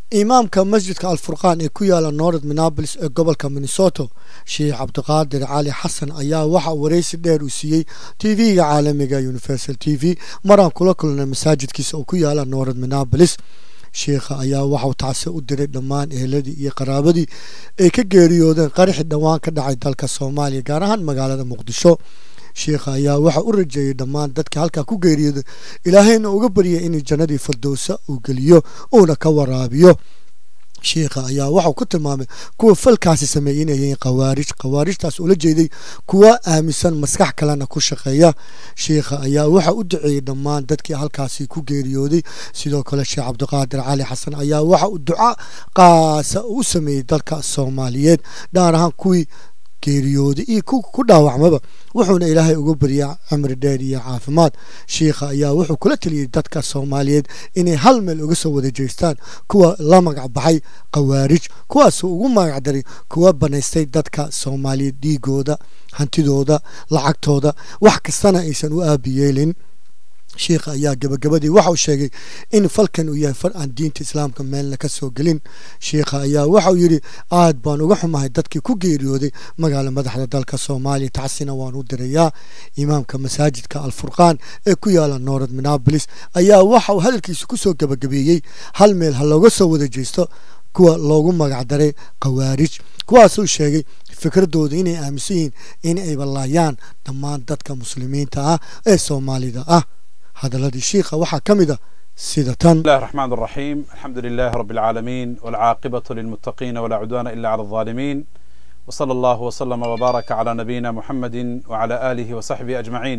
imaamka masjidka alfurqaan ee ku yaala north minneapolis ee gobolka minnesoto sheekh cabdiqaadir cali xasan ayaa waxa waraysi dheer uu siiyey t v-ga caalamiga universal t v maraan kula kulnay masaajidkiisa oo ku yaala north minneapolis sheikha ayaa waxauu tacsi u diray dhammaan eheladii iyo qaraabadii ay ka geeriyoodeen qaraxi dhowaan ka dhacay dalka soomaaliya gaar ahaan magaalada muqdisho sheikha ayaa waxa u rajeeyey dhammaan dadka halkaa ku geeriyooday ilaahayna uga baryay in jannadii firdowsa uu geliyo uuna ka waraabiyo sheikha ayaa waxau ku tilmaamay kuwa falkaasi sameeyey inay yihiin khawaarij khawaarijtaas ula jeeday kuwa aaminsan maskax kalena ku shaqeeya sheikha ayaa waxa u duceeyey dhammaan dadkii halkaasi ku geeriyooday sidoo kale sheekh cabdiqaadir cali xasan ayaa waxa uu duca qaasa u sameeyey dalka soomaaliyeed dhaar ahaan kuwii geeriyooday iyo ku dhaawacmaba wuxuuna ilaahay uga baryaa cimri dheer iyo caafimaad sheikha ayaa wuxuu kula taliyey dadka soomaaliyeed inay hal meel uga soo wada jeestaan kuwa la magac baxay khawaarij kuwaasuu ugu magac daray kuwa banaystay dadka soomaaliyeed dhiigooda hantidooda lacagtooda wax kastana aysan u aabiyeelin sheikha ayaa gabagabadii waxauu sheegay in falkan uu yahay fal aan diinta islaamka meelna ka soo gelin sheikha ayaa waxauu yidhi aad baan uga xumahay dadkii ku geeriyooday magaala madaxda dalka soomaaliya tacsina waan u dirayaa imaamka masaajidka alfurqaan ee ku yaala north minneapolis ayaa waxauu hadalkiisa kusoo gabagabeeyey hal meel ha looga soo wada jeesto kuwa loogu magac daray khawaarij kuwaasuu sheegay fikradooda inay aaminsan yihiin in ay ballaayaan dhammaan dadka muslimiinta ah ee soomaalida ah هذا شيخة وحا كمدة سيدة بسم الله الرحمن الرحيم الحمد لله رب العالمين والعاقبة للمتقين ولا عدوان إلا على الظالمين وصلى الله وسلم وبارك على نبينا محمد وعلى آله وصحبه أجمعين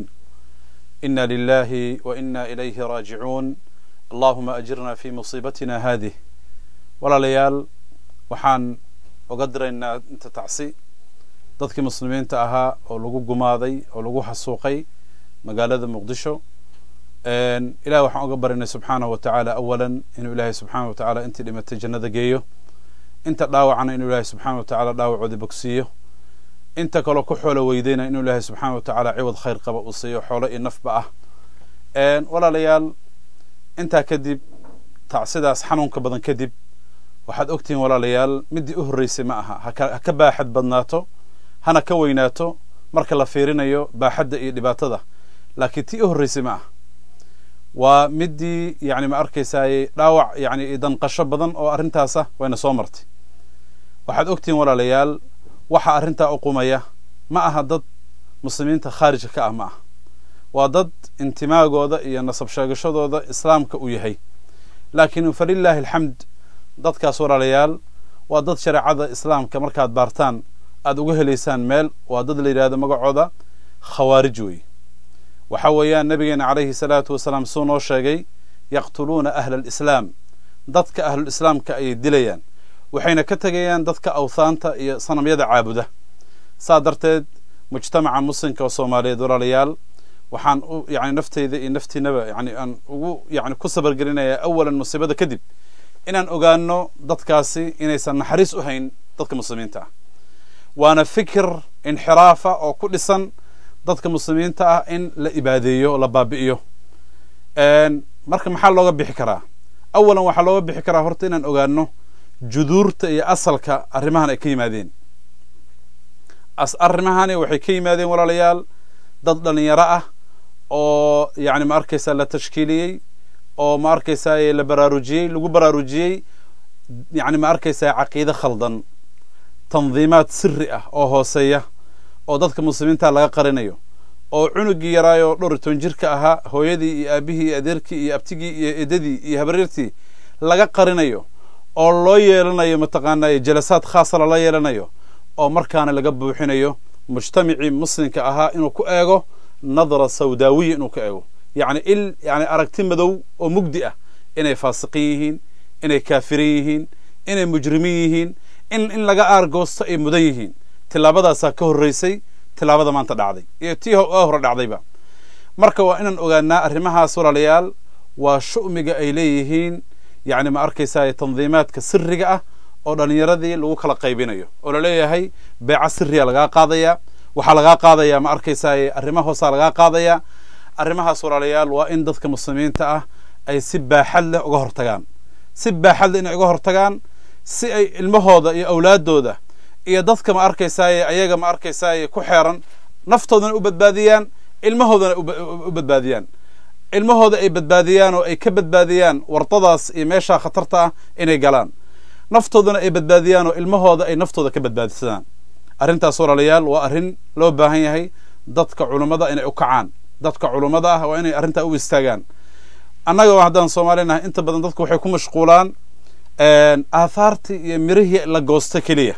إنا لله وإنا إليه راجعون اللهم أجرنا في مصيبتنا هذه ولا ليال وحان وقدر إن أنت تعصي dadkii muslimiinta ahaa oo lagu gumaaday oo lagu xasuuqay magaalada muqdisho ilahi waxaan uga barinay subxaanahu wa tacaala awalan inuu ilaahay subxaana wa tacaala intii dhimatay jannada geeyo inta dhaawacana inuu ilaahay subxana wa tacala dhaawacoodii bogsiiyo inta kaloo ku xoolo weydayna inuu ilaahay subxaana wa tacaala ciwad khayr qaba uu siiyo xoolo iyo nafba ah walaalayaal intaa kadib tacsidaas xanuunka badan kadib waxaad ogtihiin walaalayaal middii u horreysay ma aha ha ka baaxad badnaato hana ka weynaato marka la fiirinayo baaxadda iyo dhibaatada laakiin tii u horreysay ma aha waa midii yani ma arkaysaay dhaawac yani danqasho badan oo arrintaasa wayna soo martay waxaad ogtihiin walaalayaal waxa arrintaa u qumaya ma aha dad muslimiinta khaarijka ka ah ma aha waa dad intimaagooda iyo nasab sheegashadooda islaamka uu yahay laakiin falilaahi alxamd dadkaas walaalayaal waa dad shareecada islaamka markaad baartaan aad uga helaysaan meel waa dad la yidhahdo magacooda khawaarij wey waxa weeyaan nabigeena calayhi salaatu wasalaam suu noo sheegay yaqtuluuna ahla alislaam dadka ahlulislaamka ayay dilayaan waxayna ka tegayaan dadka awthaanta iyo sanamyada caabuda saa darteed mujtamaca muslimka oo soomaaliyeed walaalayaal waxaan u yani nafteyda iyo naftiinaba yani aan ugu yani ku sabargelinayaa awalan musiibada kadib inaan ogaano dadkaasi inaysan naxariis u hayn dadka muslimiinta ah waana fikir inxiraafa oo ku dhisan dadka muslimiinta ah in la ibaadeeyo o la baabi'iyo marka maxaa looga bixi karaa awalan waxaa looga bixi karaa horta inaan ogaano juduurta iyo asalka arrimahan ay ka yimaadeen arrimahani waxay ka yimaadeen walaalayaal dad dhalinyaro ah oo yani ma arkaysaa la tashkiiliyey oo ma arkaysaa la baraarujiyey lagu baraarujiyey yani ma arkaysaa caqiide khaldan tandiimaad siri ah oo hooseeya oo dadka muslimiinta laga qarinayo oo cunugii yaraayoo dhowr iyo toban jirka ahaa hooyadii iyo aabihii iyo adeerkii iyo abtigii iyo edadii iyo habareertii laga qarinayo oo loo yeelanayo mataqaanaa jalasaad khaasa lala yeelanayo oo markaana laga buuxinayo mujtamacii muslimka ahaa inuu ku eego nadra sawdaawiya inuu ku eego yacni il yani aragti madow oo mugdi ah inay faasiqin yihiin inay kaafirin yihiin inay mujrimiin yihiin in in laga aargoosto ay mudan yihiin tilaabadaasaa ka horreysay tilaabada maanta dhacday iyo tii hore dhacdayba marka waa inaan ogaanaa arrimahaas walaalayaal waa shu'miga ay leeyihiin yani ma arkaysaa tandiimaadka siriga ah oo dhalinyaradii lagu kala qaybinayo oo laleeyahay beeca siriya lagaa qaadaya waxaa lagaa qaadaya ma arkaysaa arrima hoosaa lagaa qaadaya arrimahaas walaalayaal waa in dadka muslimiinta ah ay si baaxad leh uga hortagaan si baaxadle inay uga hortagaan si ay ilmahooda iyo awlaadooda iyo dadka ma arkaysaaye ayaga ma arkaysaaye ku xeeran naftoodana u badbaadiyaan ilmahoodana u badbaadiyaan ilmahooda ay badbaadiyaan oo ay ka badbaadiyaan wardadaas iyo meeshaa khatarta ah inay galaan naftoodana ay badbaadiyaan oo ilmahooda ay naftooda ka badbaadisadaan arrintaas walaalayaal waa arrin loo baahan yahay dadka culummada inay u kacaan dadka culummada ah waa inay arrintaa u istaagaan annaga haddaan soomaalinahay inta badan dadku waxay ku mashquulaan aathaartii iyo mirihii la goosto keliya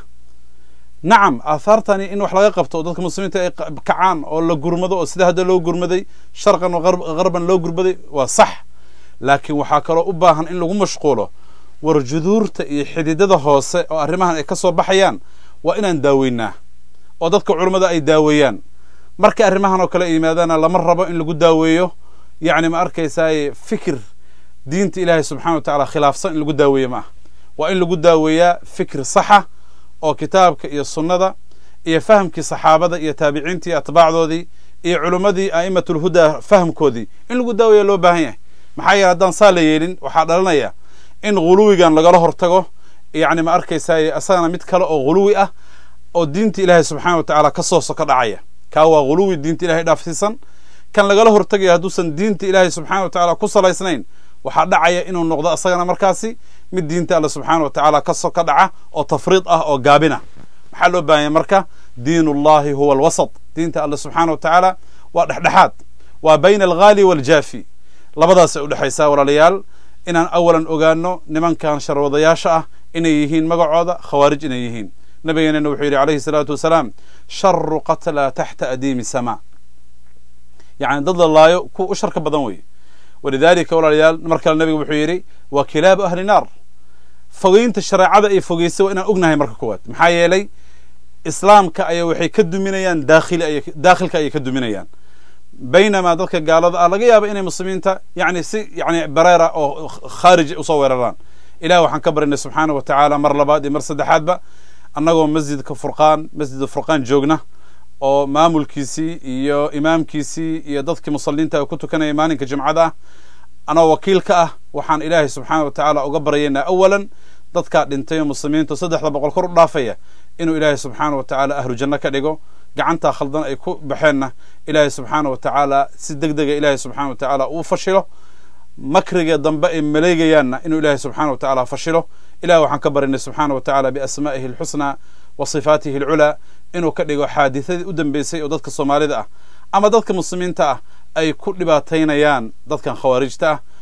nacam aathaartani in wax laga qabto oo dadka muslimiinta ay kacaan oo la gurmado oo sida hadda loo gurmaday sharqan garban loo gurmaday waa sax laakiin waxaa kaloo u baahan in lagu mashquulo war juduurta iyo xididada hoose oo arrimahan ay ka soo baxayaan waa inaan daaweynaa oo dadka culummada ay daaweeyaan markay arrimahan oo kale yimaadaana lama rabo in lagu daaweeyo yacni ma arkaysaay fikir diinta ilaahay subxana wa tacala khilaafsan in lagu daaweeyo ma ah waa in lagu daaweeyaa fikir saxa oo kitaabka iyo sunnada iyo fahamkii saxaabada iyo taabiciintii atbaacdoodii iyo culummadii a'immatulhudaa fahamkoodii in lagu daaweeya loo baahan yahay maxaa yeele haddaan saa la yeelin waxaa dhalanaya in ghuluwigan lagala hortago yacni ma arkaysaay asagana mid kale oo ghuluwi ah oo diinta ilaahay subxana wa tacaala ka soo soko dhacaya kaa waa ghuluwi diinta ilahay dhaafsiisan kan lagala hortagayo hadduusan diinta ilaahay subxana wa tacala ku salaysnayn waxaa dhacaya inuu noqdo asagana markaasi mid diinta alle subxaana wa tacaala ka soka dhaca oo tafriid ah oo gaabina maxaa loo baahanya marka diin ullahi huwa alwasat diinta alle subxaana wa tacaala waa dhexdhexaad waa bayna alghaali waaljaafi labadaasay udhexaysaa walaalayaal inaan awalan ogaano nimankan sharwadayaasha ah inay yihiin magacooda khawaarij inay yihiin nabigeenana wuxuu yidhi calayhi salaatu wasalaam sharu qatla taxta adiimi samaa yacni dad la laayo kuwa u sharka badan weeye walidalika walaalayaal mar kale nabiga wuxuu yidhi waa kilaabu ahli naar fogeynta shareecada ay fogeysay waa inaan ognahay marka koowaad maxaa yeelay islaamka ayaa waxay ka duminayaan daakhili daakhilka ayay ka duminayaan baynamaa dadka gaalada ah laga yaaba inay muslimiinta yani si yani bareera oo khaarij usoo weeraraan ilahi waxaan ka barinay subxaana wa tacaala mar labaad iyo mar saddexaadba annagoo masjidka furqaan masjid furqaan joogna oo maamulkiisii iyo imaamkiisii iyo dadkii musalliinta ku tukanaya maalinka jimcada ah anoo wakiil ka ah waxaan ilaahay subxaana wa tacaala uga baryaynaa awalan dadkaa dhintay oo muslimiintu saddexda boqol kor u dhaafaya inuu ilaahay subxaana wa tacaala ahlu janno ka dhigo gacantaa khaldan ay ku baxeenna ilaahay subxaana wa tacaala si deg dega ilaahay subxana wa tacaala uu fashilo makriga dambe ay maleegayaanna inuu ilaahay subxana wa tacaala fashilo ilahi waxaan ka barinay subxaana wa tacala biasmaa'ihi alxusnaa wa sifaatihi alculaa inuu ka dhigo xaadithadii u dambeysay oo dadka soomaalida ah ama dadka muslimiinta ah ay ku dhibaataynayaan dadkan khawaarijta ah